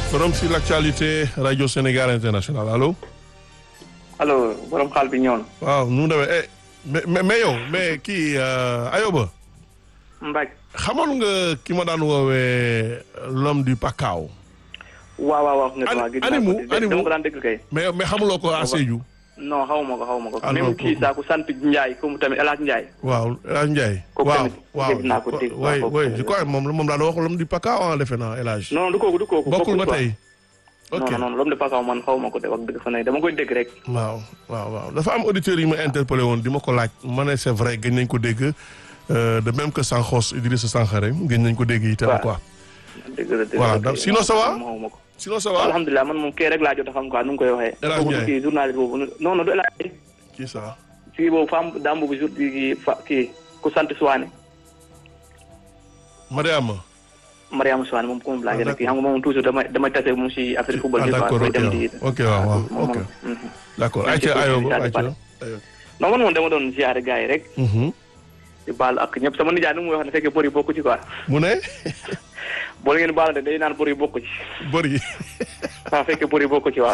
forum sur l'actualité radio Sénégal international allo. allo borom xaal bi ñëwoon. waaw nu mu demee eh mais mais yow mais kii Ayoba. Mbaj. xamoon nga ki ma daan woowee l'homme du Pakao. waaw waaw wax nga Ani- dama gis naa animu- ko animu. dama ko daan dégg kay. mais mais xamuloo ko à Sédhiou. non xaw ma ko xaw ma ko. Alors, même kii kooku- saa ku sant Ndiaye comme tamit El Hadj Ndiaye. waaw El Hadj Ndiaye. Kooku waaw tamit waaw dégg naa ko dégg naa oui ko. oui je crois moom moom daan wax l'homme du Pakao ah defe naa El Hadj. non non du kooku du kooku. bokkul ba quoi. tey. ok non non l'homme de Pakaw man xaw ma ko de wax dëgg fa ne dama koy dégg rek. waaw waaw waaw dafa am auditeurs yi ma interpellé woon di ma ko laaj ma ne c'est vrai gën nañ ko dégg euh, de même que Sankhos Idrissa Sankhare gën nañ ko dégg itam Waaw. quoi. dëgg la dëgg Voilà, la donc kay. sinon ça va? xaw ma ko. sinon ça va alhamdulilah man moom kii rek laa jot a xam quoi nu mu koy waxee. El Hadj kooku du Ndiaye. kii journaliste boobu non non du El Hadj. kii ça kii boobu femme dame boobu jour kii fa kii ku sant Suwaane. Mariama Mariama Suwaane moom ku mu Ah, laajee rek kii xam nga moom toujours damay damay tase moom si affaire football ah bi quoi. d'accord koy ok dem waaw di- ok waaw waaw moom ok moom. mhm. d'accord Merci ayca beaucoup, Ayoba Richard ayca Bale. non man moom dama doon ziare gars yi rek. Mhm. di baal ak ñëpp sama nijaay nu mu wax ne fekkee bor yi bokku ci quoi. mu ne boo ngeen baalante day naan bor yi bokku ci. bëri waaw fekkee bor yi bokku ci waaw.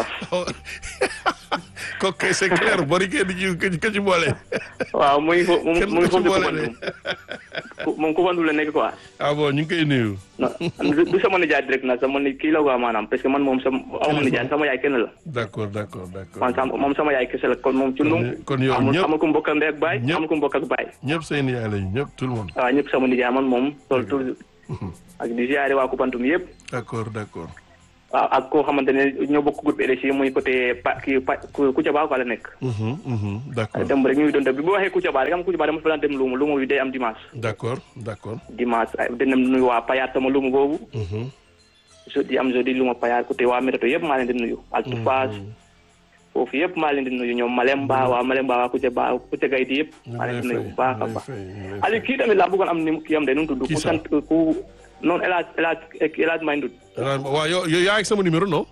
kooku kay c'est clair bëri kay di ci ka ci boole waaw muy fo mu kenn muy du ko ci foofu boole de ku moom ku fandu la nekk quoi. ah bon ñu ngi koy nuyu non du du sama nijaay direct nag sama ni kii la quoi maanaam parce que man moom sama amuma nijaay sama yaay kenn la. d'accord d'accord d'accord man sama moom sama yaay kese la kon moom ci nu. kon yow amul ñëpp- amul ku mbokk ak ndey ak baay. ñëpp- amul ku mbokk ak baay. ñëpp seen yaay lañu ñëpp tout le monde waaw ñëpp sama nijaay man moom loolu toujours. ak di ziare waa Koupantoum yëpp. d'accord d'accord waaw ak koo xamante ne ñoo bokk groupe RSI muy côté pa kii pa Kouthia Ba quoi la nekk. Mhm, mhm, d'accord dem rek ñu ngi doon def bi bu waxee Kouthia Ba rek am Kouthia Ba dama fa daan dem luuma luuma bi day am dimanche. d'accord d'accord dimanche ay dina nuyu waa Payar sama luuma boobu. Mhm. jeudi am jeudi luuma Payar côté waa Météo yëpp maa leen di nuyu. Altu Faas foofu yëpp maa leen di nuyu ñoom Malemba waa Malemba waa Kouthia Ba Kouthia Gayti yëpp. ñu maa ngi leen di lay nuyu fay bu baax a ñu ngi lay baax. fay, ñu ngi lay Aliou kii tamit laa bëggoon am ni kii am de nu mu tudd. Kii ku sax. sant ku noonu El Hadj El Hadj El Hadj May Ndut. fay. waaw yow yow yaa ngi sama numéro non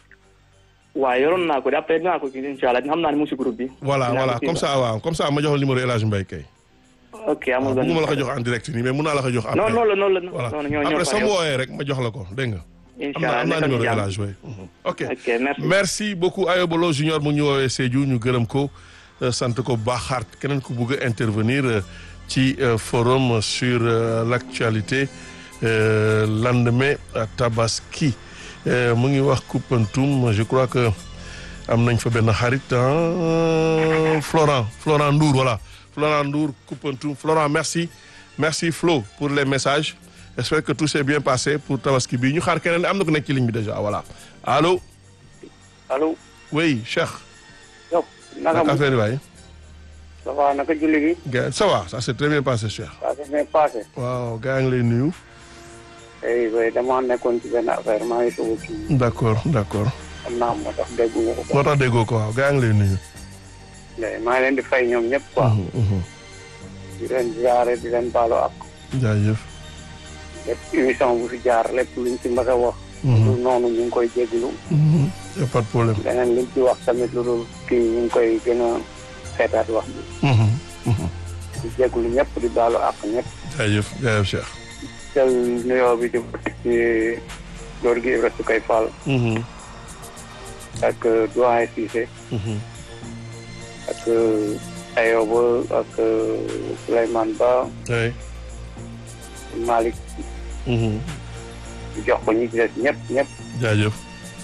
waaw yoroon naa ko de après dinaa ko kii incha allah xam naa ne mu ngi si groupe bi. voilà Dinaa voilà ko kii comme ba. ça waaw comme ça ma jox la numéro El Hadj Mbaye kay ok amul waaw benn bëgguma la ko jox en direct nii mais mun naa la ko jox après non noonu la noonu la voilà noonu ñoo ñoo après fa sama yow. wooyee rek ma jox la ko dégg nga am incha naa allah am naa nekkal numéro ci El jàmm. Hadj Mbaye Mhm. ok ok merci. merci beaucoup Ayoba Lo Junior mu ñu woowee Sédhiou ñu gërëm ko euh, sant ko bu baax xaart keneen ku bugg a intervenir euh, ci euh, forum sur euh, l'actualité euh, lendemain à Tabaski Euh, mu ngi wax Koupentoum je crois que am nañ fa benn xarit ah, Florent Florent Ndour voilà Florent Ndour Koupentoum Florent merci merci Flo pour les messages j'espère que tout s'est bien passé pour Tabaski bi ñu xaar keneen am na ko nekk ci ligne bi déjà voilà allô allo oui Cheikh yow naka naka mu affaire yi waay ça va naka julli gi gars ça va ça s'est très bien passé Cheikh ça s'est bien passé waaw gars yi ngi lay nuyu ay way dama nekkoon ci benn affaire maa ngi soog a kii d'accord d'accord xam naa moo tax déggu nga ko moo tax déggoo ko waaw gars yi ngi lay nuyu mais maa ngi leen di fay ñoom ñëpp quoi Mhm, mhm. di leen ziare di leen baalu ak jaajëf lépp émission bu fi jaar lépp luñ ci mbas a wax Mhm, lu noonu ñu ngi koy jégalu mhm. y a pas de problème leneen luñ ci wax tamit lu dul kii ñu ngi koy gën a seetaat wax bi Mhm, mhm. di jégalu ñëpp di baalu ak ñëpp jaajëf jaajëf Cheikh jël nuyoo bi di ko teg ci góor gi Ibra Sukay Fall Mhm, ak doyen Cissé mhm. ak Ayoba ak Souleymane Ba oui Malick Mhm. di jox ko ñi ci des ñëpp ñëpp jaajëf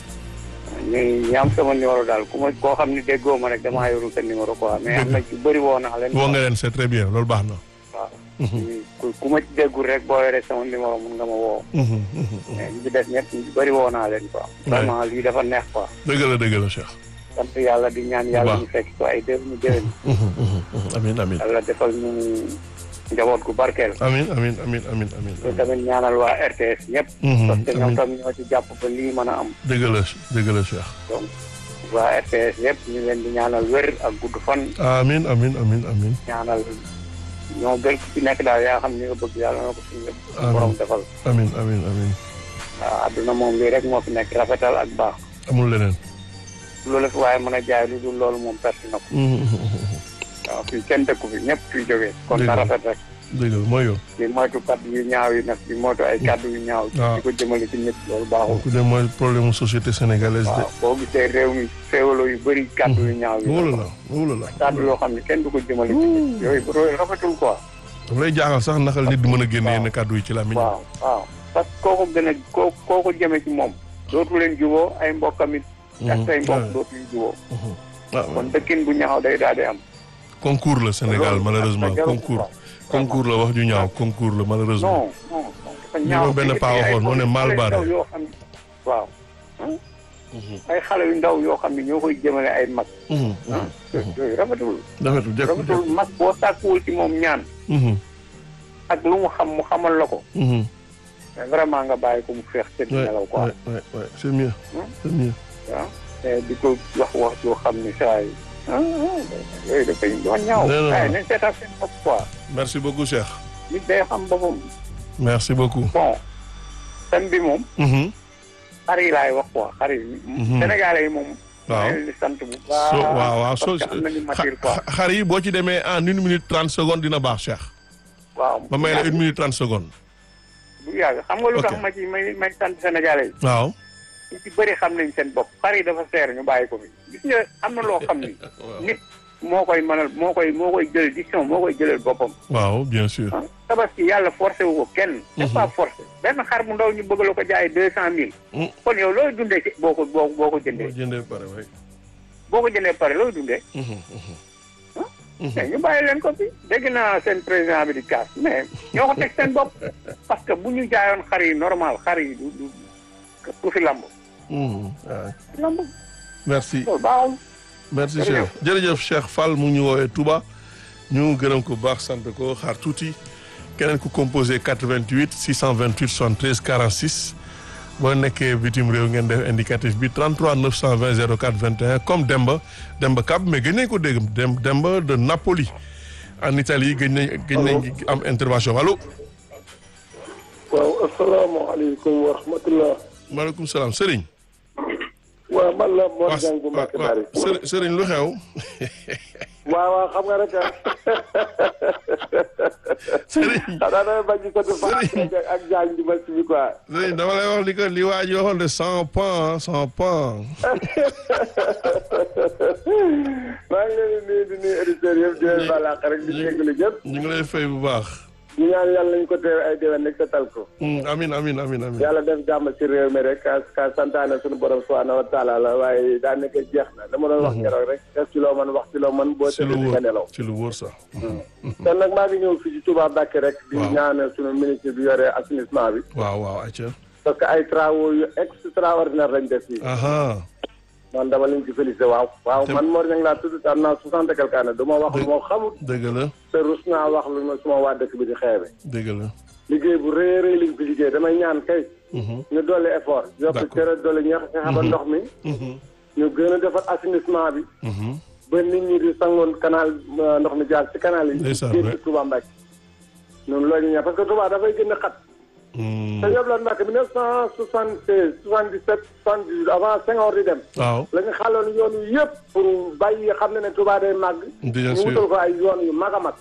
ñu ñi am sama numéro daal ku ma koo xam ni déggoo ma rek damaa yorul sa numéro quoi mais am na ci bëri woo naa leen. woo nga leen c'est très bien loolu baax na waaw Mhm, ku ku ma ci déggul rek boo yoree sama numéro mun nga ma woo mhm, mhm. mais ñi ci des ñëpp ñu bëri woo naa leen quoi. vraiment lii dafa neex quoi. dëgg la dëgg la Cheikh sant yàlla di ñaan yàlla baax. ñu fekk ko ay déw ñu déwén. Mhm, mhm, mhm. amiin amiin yàlla defal ñu njaboot gu barkeel. amiin amiin amiin amiin amiin te tamit ñaanal waa RTS ñëpp. Mhm, parce que ñoom amiin tam ñoo ci jàpp ba lii mën a am. dëgg la dëgg la Cheikh donc waa RTS yëpp ñu leen di ñaanal wér ak gudd fan amiin amiin amiin amiin ñaanal ñoo gën ku ci nekk daal yaa xam ni nga bëgg yàlla na ko suñu Amiin. borom defal amiin amiin amiin waaw adduna moom lii rek moo fi nekk rafetal ak baax amul leneen loolu la fi waaye mën a jaay lu dul loolu moom perte na ko Mhm, mhm, mhm. waaw fii kenn dëkku fi ñëpp fii jógee kon Dëgg na la. rafet rek dëgg la mooy yoon. di moytu kaddu yu ñaaw yi nag di moytu ay kaddu yu ñaaw. waaw di ko jëmale ci nit loolu baaxul. kooku de mooy problème mu société sénégalaise de. waaw boo gisee réew mi féewaloo yu bëri kaddu yu ñaaw yi. wóolu la wóolu la. kaddu yoo xam ne kenn du ko jëmale ci nit. yooyu yooyu rafetul quoi. daf lay jaaxal sax naxal nit di mën a génne yenn kàddu yi ci làmmiñ. waaw waaw parce que koo ko gën a koo koo ko jëme ci moom. dootu leen juboo ay mbokkam it. ak say mbokk dootu leen juboo. ah kon dëkkin bu ñaaw day daal di am. concours la Sénégal loolu malheureusement dafa jarul concours. quoi. concours la wax ju ñaaw concours la malheureusement. non non dafa Li ñaaw ma benn paa waxoon moo ne mal xale yu barré. ndaw yoo xam ne waaw ay xale yu ndaw yoo xam ne ñoo koy jëmale ay mag Mhm, ah yooyu rafetul rafetul jekku jekku. rafetul mag boo sàkkuwul ci moom ñaan Mhm, ak lu mu xam mu xamal la ko mhm. mais vraiment nga bàyyi ko mu feex tëdd Ouais, nelaw quoi ouais, ouais, ouais. c'est mieux Hmm? c'est mieux. waaw te di ko wax wax yoo xam ni saa yi ah yooyu dafay doon ñaaw Non, non, waaye non. nañ seetaat seen bopp quoi merci beaucoup Cheikh. nit day xam boppam merci beaucoup. bon thème bi moom Mhm. xar yi laay wax quoi xar yi Mhm. sénégalais yi moom waaw maa ngi leen di sant bu so baax waaw waaw parce so que am nañu matière quoi xa- xar yi boo ci demee en une minute trente secondes dina baax Cheikh. waaw ba may la une minute trente secondes. bu yàgg xam nga lu Ok. tax ma ci may may sant sénégalais yi waaw. ñu ci bëri xam nañ seen bopp xar yi dafa seer ñu bàyyi ko fi gis nga am na loo xam ni nit moo koy mënal moo koy moo koy jël décision moo koy jëlal boppam waaw bien sûr. ah tabaski yàlla forcé wu ko kenn c'est pas forcé benn xar bu ndaw ñu bëgg la ko jaay deux cent mille Mm. kon yow looy dundee ci boo ko boo boo ko boo jëndee jëndee pare waay. boo ko jëndee pare looy dundee Mhm, mhm. Mhm. mais ñu bàyyi leen ko fi dégg naa seen président bi di kaas mais ñoo ko teg seen bopp parce que bu ñu jaayoon xar yi normal xar yi du du du fi lamb Mhm, waay. lamb merci. loolu baaxul merci Jërëjëf. Cheikh jërëjëf Cheikh Fall mu ngi ñu woowee Touba ñu gërëm ko baax sant ko xaar tuuti keneen ku composé 88 628 73 46 boo nekkee bitim réew ngeen def indicatif bi 33 920 04 21 comme Demba Demba Kab mais gëj nañ ko dégg Dem Demba de Napoli en Italie gëj nañ gëj nañ am intervention allo. waaw asalaamaaleykum wa rahmatulah. maaleykum salaam Serigne. waaw man la Mor waaw Dieng bu Mbacke waaw Bari. Serigne Serigne lu xew. waaw waaw xam nga rek ah. Serigne xanaa damay bañ a sotti Serigne. Fatou ak Diagne di ma si bi quoi. Serigne dama lay wax li ko li waa ji waxoon de sans pan sans pan. maa ngi leen di nuyu di nuyu auditeurs yëpp di leen baal àq rek di jégalu ñëpp. ñu ngi lay fay bu baax. ñu ñaan yàlla nañu ko teew ay déwén rek te tal ko. Mm, amin amin amin amin yàlla def jàmm ci réew mi rek ka ka santaane suñu borom subhanahu wa taala la waaye daanaka jeex na dama doon wax keroog rek def ci loo mën wax ci loo mën boo ci lu tëddee di nga nelaw. wóor ci lu wóor sax. kon nag maa ngi ñëw fii ci Touba Mbacké rek. di Waaw. ñaanal suñu ministre bi yore assainissement bi. waaw waaw ayca. parce que ay travaux yu extraordinaire lañ def fii. aha man dama leen ci félicité waaw. waaw Te- man Mor Niang laa tudd te am naa soixante et quelque année du ma wax lu ma xamul. dëgg la te rus naa wax lu ma suma waa dëkk bi di xeebe. dëgg la. liggéey bu rëy a rëy liñ fi liggéey damay ñaan kay. Mhm, ñu dolli effort. yokk D'accord. cere dolli ñeex fexe ba ndox mi. mhm, ñu gën a defar assainissement bi. mhm. ba nit ñi di sangoon canal euh, ndox mi jaar ci canal yi. Ndeysaan, génn ouais. ci Touba Mbacké. noonu loolu ñu ñaan parce que Touba dafay gën a xat. Mm, te ñëpp la Mbacké 1976 77 78 avant Senghor di dem. waaw la ñu xàlloon yoon wi yëpp pour bàyyi xam ne ne Touba day màgg. bien ñu sûr wutal ko ay yoon yu mag a mag.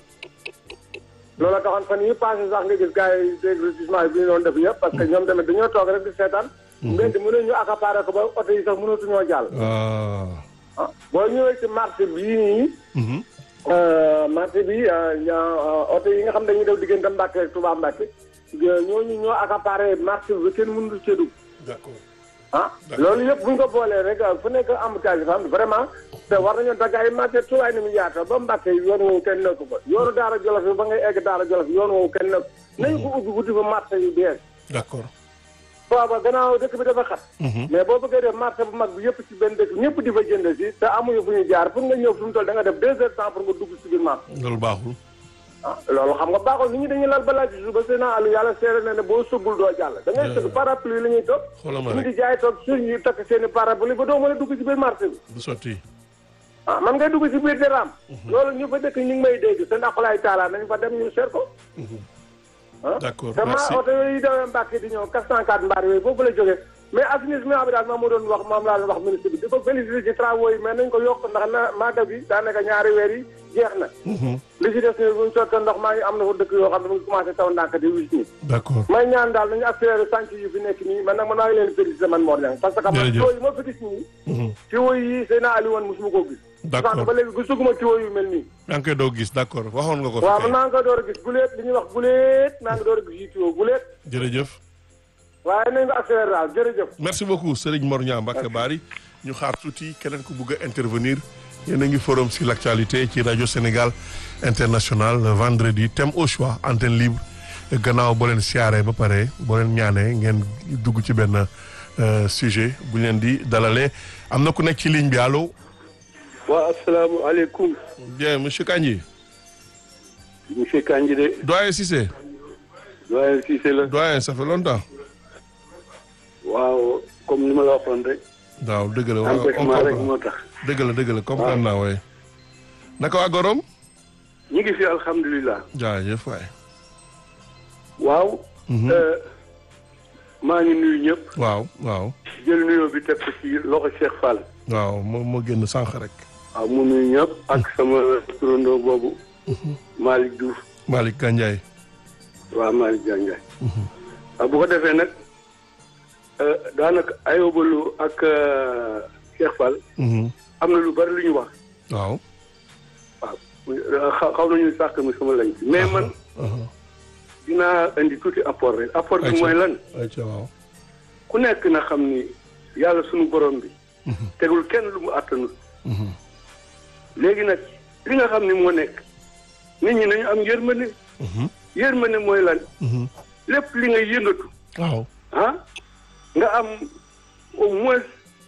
loola taxoon fan yi passé sax nga gis gars yi dégrotissement bi ñu doon def yëpp parce que ñoom tamit dañoo toog rek di seetaan. mbedd mënuñ ñu accaparé ko ba oto yi sax mënatuñoo jàll. ah. ah boo ñëwee ci marché bii nii. mhm, marché bi ñaa oto yi nga xam dañuy def diggante Mbàkke ak Touba Mbàkke ñooñu ñoo accaparé marché bi kenn mënul cee dugg. d'accord ah loolu yëpp bu ñu ko boolee rek fu nekk embouteillage dafa am vraiment te war nañoo dagg ay marché tuwaay ni mu yaata ba Mbàkke yoon woowu kenn nekku fa yoonu Daara Jolof bi ba ngay egg Daara Jolof yoon woowu kenn nekku nañu ko ubbi wuti fa marché yu bees d'accord. booba gannaaw dëkk bi dafa xat Mhm, mais boo bëggee def marché bu mag bi yëpp ci benn dëkk ñëpp di fa jënd si te amuñu fu ñu jaar pour nga ñëw fi mu toll da nga def deux heures temps pour nga dugg ci biir marché loolu baaxul. ah loolu xam nga baaxul nit ñi dañuy lal balaa ci suba seen àllu yàlla seere na ne boo sëggul doo jàll da ngay sëgg parapluie la ñuy toog xoolal ma ñu rek di jaay toog suñ ñu takk seen i parapluie ba doo mën a dugg ci biir marché bi du sotti. ah man ngay dugg ci biir di raam loolu ñu fa dëkk ñu ngi may dégg seen aqulaay taala nañ fa dem ñu seet ko ah D'accord, te merci. ma oto yooyu dawee Mbàkke di ñëw 404 mbaar yooyu boobu la jógee mais assainissement bi daal moom moo doon wax moom laa doon wax ministre bi di ko féliciter ci travaux yi mais nañ ko yokk ndax na màggal bi daanaka ñaari weer yi jeex na li ci des ni buñ sottee ndox maa ngi am na fa dëkk yoo xam ne mu ngi commencé taw ndànk di wis nii d'accord may ñaan daal nañu accéléré sànc yi fi nekk nii man nag man maa ngi leen féliciter man Mor Niang parce que man Jërëjëf. tuyau yi ma fi gis nii tuyau yi Seydina Aliou woon mosuma koo gis D'accord. sax ba léegi gisuguma tuyau yu mel nii yaa ngi koy doo gis d'accord waxoon nga ko fi waaw kay. man maa ngi koy door a gis guleet li ñuy wax guleet maa ngi door a gis yi tuyau guleet jërëjëf waaye nañ ko accéléré daal jërëjëf merci beaucoup Serigne Mor Niang Mbacke Bari ñu xaar tuuti keneen ku bugg a intervenir yéen a ngi forum sur l'actualité ci rajo Sénégal international vendredi thème au choix antenne libre gannaaw boo leen siyaaree ba pare boo leen ñaanee ngeen dugg ci benn euh, sujet bu ñu leen di dalalee am na ku nekk ci ligne bi allo waaw asalaamaaleykum bien monsieur Kandji monsieur Kandji de doyen Cissé doyen Cissé la doyen ça fait longtemps waaw comme ni ma la waxoon rek waaw dëgg la waaw on empêchement rek comprend moo tax dëgg la dëgg la comprendre naa waaye naka waa Gorom ñi ngi fi alhamdulilah jaajëf waay waaw Mhm. euh, maa ngi nuyu ñëpp waaw waaw jël nuyoo bi teg ko ci loxo Cheikh Fall waaw moo moo génn sànq rek waaw mu nuyu ñëpp ak sama turandoo boobu Malick Diouf Malick Gandiaye waaw Malick Diandiaye waaw bu ko defee nag euh, daanaka ayobalu ak euh, Cheikh Fall Mhm. am na lu bari lu ñu wax waaw waaw xaw xaw nañu sàq mi sama lañ mais man aha dinaa indi tuuti apport rek apport bi Ayca. mooy lan ayca waaw ku nekk na xam ni yàlla sunu borom bi tegul kenn lu mu àttanul Mhm. léegi nag li nga xam ni moo nekk nit ñi nañu am yërmande Mhm. yërmande mooy lan Mhm. lépp li ngay yëngatu waaw ah nga am au moins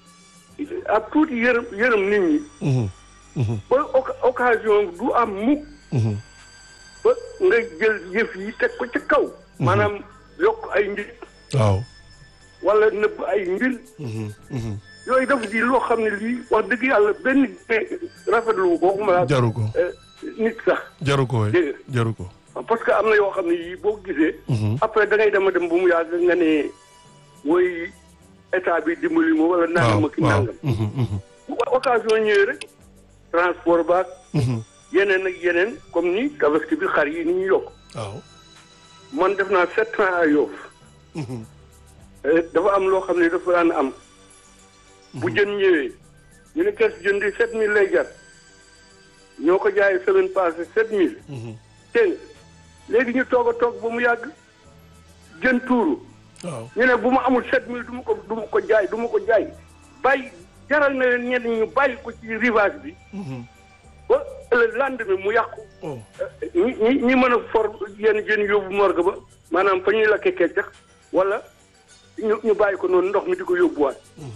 ab tuuti yërëm yërëm nit ñi Mhm. Mhm. ba oca- occasion du am mukk Mhm. ba nga jël yëf yi teg ko ci kaw maanaam yokk ay mbir waaw wala nëbb ay mbir Mhm. Mhm. yooyu dafa di loo xam ne lii wax dëgg yàlla benn rafetlu ko waxuma laa jaru ko eh, nit sax jaru ko waay Dégg jaru ko parce que am na yoo xam ne yii boo gisee Mhm. après da ngay dem a dem bu mu yàgg nga ne woy état bi dimbali ma wala waaw nangam ak waaw nangam Mhm. Mhm. bu occasion ñëwee rek transport baak Mhm. yeneen ak yeneen comme ni tabaski bi xar yi ni ñu yokk waaw man def naa sept ans à Yoff Mhm. Eh, dafa am loo xam ne dafa daan am bu jën ñëwee ñu ne kees jën di sept mille lay jar ñoo ko jaayee semaine passée sept mille Mhm. dégg nga léegi ñu toog a toog ba mu yàgg jën tuuru waaw ñu ne bu ma amul sept mille du ma ko du ma ko jaay du ma ko jaay bàyyi jaral na leen ñenn ñu bàyyi ko ci rivage bi Mhm. ba le lendemain mu yàqu oh ñi ñi ñi mën a for yenn jën yóbbu morgue ba maanaam fa ñuy lakkee keccax wala ñu ñu bàyyi ko noonu ndox mi di ko yóbbuwaat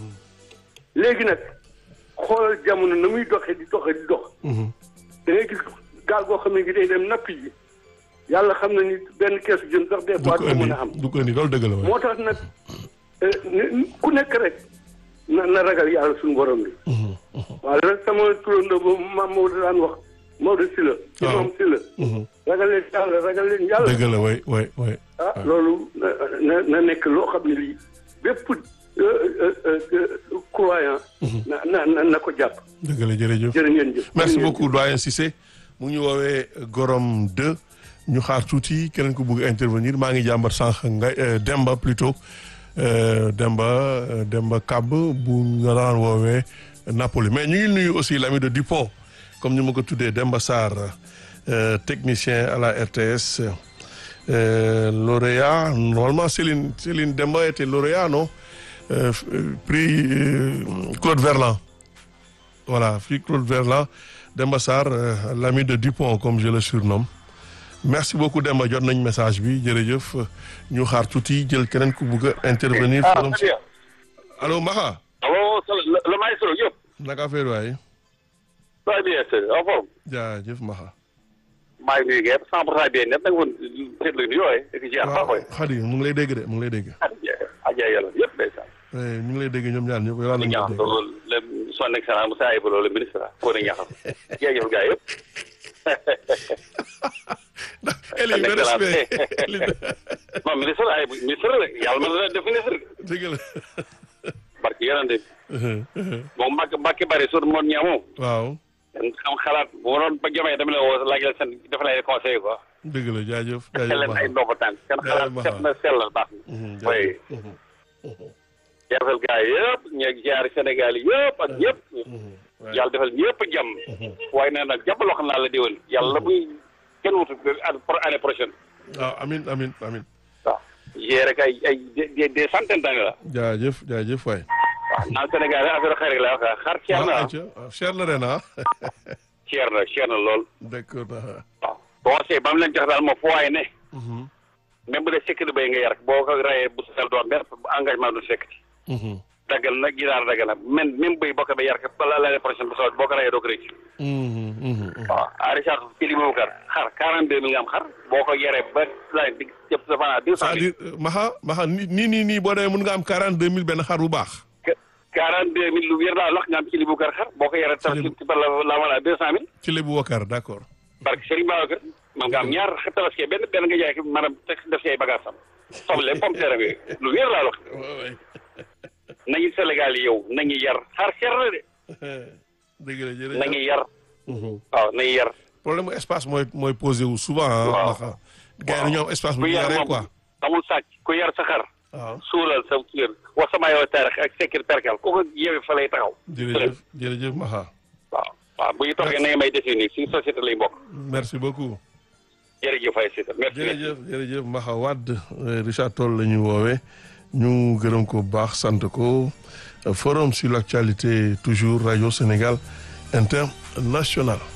léegi nag xoolal jamono na muy doxee di doxee di dox Mhm. da ngay gis gaal goo xam ne gi day dem nappi ji yàlla xam na ni benn keesu jën sax des du fois ko du ko indi mën a am du ko indi loolu dëgg la waay moo tax nag eh, ni- ku nekk rek na na ragal yàlla suñu borom bi Mhm. Mhm. waaw rek sama turandoo boobu maam Maodo daan wax Maodo si la Waaw. imam si la Mhm. ragal leen yàlla ragal leen yàlla dëgg la waay waay waay ah loolu na na na nekk loo xam ne lii bépp euh, euh, euh, croyant na na na na ko jàpp dëgg la jërëjëf jërë ngeen jëf merci jërë ngeen beaucoup doyen Cissé mu ngi ñu woowee Gorom 2 ñu xaar tuuti keneen ku bëgg intervenir maa ngi jàmbat sànq nga euh, Demba plutôt euh, Demba euh, Demba Kab bu nga daan woowee Napoli mais ñu ngi nuyu aussi l'ami de Dupont comme ni ma ko tuddee Demba Sarr euh, technicien à la RTS euh, lauréat normalement Céline Céline Demba était lauréat non Euh, f- euh, prix euh, Claude Verlan voilà fii Claude Verlan Demba Sarr euh, l'ami de Dupont comme je le surnomme merci beaucoup Demba jot nañ message bi jërëjëf ñu xaar tuuti jël keneen ku bugg a intervenir. ah forum très bien. allo Maxa allo le, le maestro Diop. naka affaire waay très bien c'est en forme. jaajëf Maxa. maa ngi nuyu ngeen cent pour cent bien net nag woon seetlu ni yooyu. et puis ziar baax waaw Khady mu ngi lay dégg de mu ngi lay dégg. Adja yàlla yëpp ndeysaan. Eh, ñu ngi lay dégg ñoom ñaar ñëpp yow di lañ ñaax dégg. loolu le son excellence Moussa Ayba le ministre la koo ne ñaaxal. jërëjëf gars yëpp. Eli, Son le excellence. respect. Eli- non ministre ay ministre la yàlla mën na def ministre dëgg la parce que yonente moom mbàkk mbàkki bari sur moon ñaa moom waaw xam xalaat bu ma doon ba jomee dama la woo laaj la seen dafa lay conseil quoi dëgg la jaajëf xel jaajëf leen ay Maha ndomba tànk seen xalaat Jaajëf set na sellal baax Mhm, na oui jaarfal gars yi yëpp ñeeg jaar Sénégal yi yëpp ak ñëpp waaye- yàlla defal ñëpp jàmm waaye nee nag jàpp loo xam naa la déwén yàlla buy kenn wutu pour année prochaine waaw amin amin amin waaw yee rek ay ay des des centaines d'années la jaajëf jaajëf waay waaw naan Sénégal affaire xarit la wax xar cher na ah ayca waaw cher na ren ah cher na cher na lool d'accord ah. waaw conseil ba mu leen jox daal moo fu waaye ne même bu dee sécurité bay nga yar boo ko rayee bu sel doon benn engagement du sécurité Mhm. daggal na ginaar daggal na même même béy boo ko ba yar ko bala l'année prochaine bu soobee boo ko rayee doo ko rëcc Mhm, mhm, mhm. waaw à Richard Kili Boubacar xar 42 mille nga am xar boo ko yaree ba la di jëpp sa fanaa 200 mille c'est-à-dire Maha Maha ni nii nii nii boo demee mun nga am quarante deux mille benn xar bu baax 42 mille lu wér laa wax nga am Kili Boubacar xar boo ko yaree tax Kili- ci la la wala 200 mille ci lébu wakar d'accord parce que Serigne Babacar man nga am ñaar tabaski benn benn nga jaay ko maanaam teg def si ay bagages am soble pomme terre bi lu wér laa wax nañu Sénégal yi yow nañu yar xar cher na de dëgg la jërëjëf nañu yar Mhm. waaw nañu yar problème mu espace mooy mooy posé wu souvent ah Waaw. Maha gars yi dañoo am espace bu ku ñu yar yaree moom quoi amul sàcc ku yar sa xar waaw suulal sa kër wax sama yow taarix ak sekkir perkal ku ko yeewee fa lay taxaw jërëjëf jërëjëf Maha waaw waaw bu ñu toogee nañu may définir suñu société lay bokk merci beaucoup jërëjëf ay sita merci jërëjëf jërëjëf Maha Wade euh, Richard Toll la ñu woowee ñu gërëm ko bu baax sant ko Euh, forum sur l'actualité toujours Radio Sénégal International